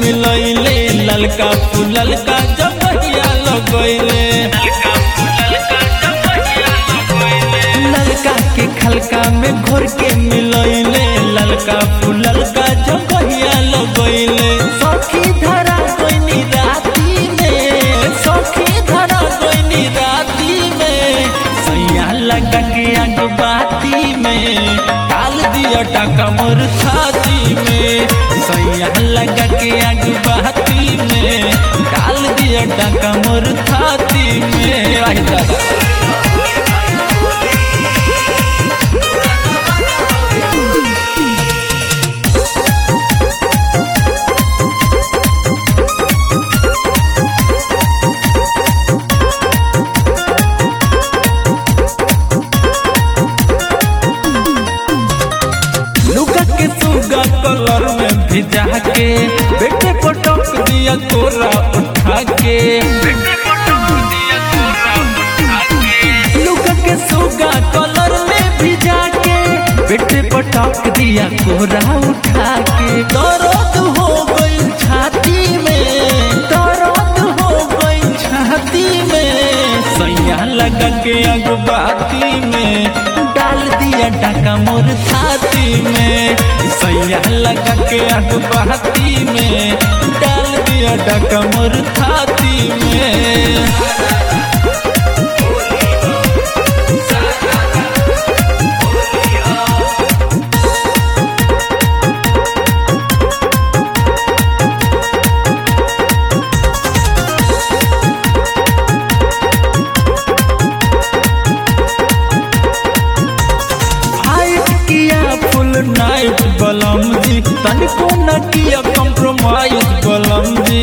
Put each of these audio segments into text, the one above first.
मिलैले ललका फूललका जबहिया लगैले ललका के खलका में घोर के मिलैले ललका फूललका जबहिया लगैले सखी धरा कोइनी राती में सखी धरा कोइनी राती में सैया लगा के आग बाती में डाल दिया टाका मोर छाती में सैया लगा के आग बाती में डाल दिया टाका मोर छाती में आई दादा लुका के सुगा कलर में भिजा के बेटे पटक दिया तोरा उठा के लुका के सुगा कलर में भिजा के बेटे पटक दिया कोरा उठा के दर्द हो गई छाती में दर्द हो गई छाती में सैया लगा के अगबाती में डाल दिया टाका मोर छाती में सैया लगा के अगबाती में डाल दिया टाका मोर छाती में फाइट किया फुल नाइट बलम जी तनिको न किया कॉम्प्रोमाइज बलम जी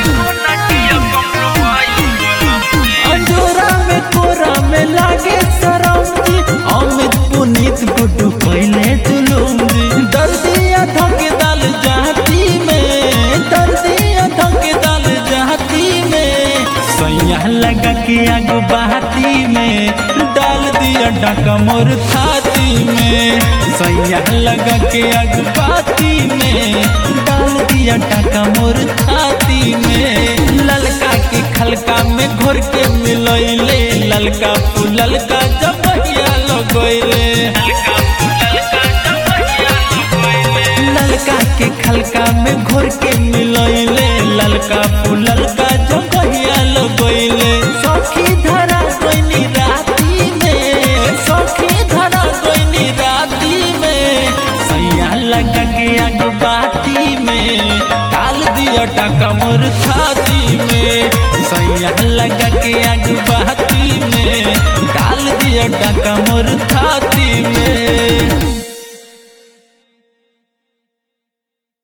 अंजोरा में कोरा में लागे सरम जी अमित पुनीत गुड्डू पहले जुलूम जी दर्दिया धके दाल जाती में दर्दिया धके दाल जाती में सैया लगा के आग बहाती में डाल दिया डाका मोर छाती में सैया लगा के आग बहाती में डाल दिया डाका मोर छाती में ललका के खलका में घोर के मिलैले ललका फूललका जबहिया लगैले ललका के खलका में घोर के मिलैले ललका फूललका जबहिया लगैले सखी धरा कोइनी राती में सखी धरा कोइनी राती में सैया लगा के आग बाती में डाल दिया टाका मोर छाती में सैया लगा के आग बाती में डाल दिया टाका मोर छाती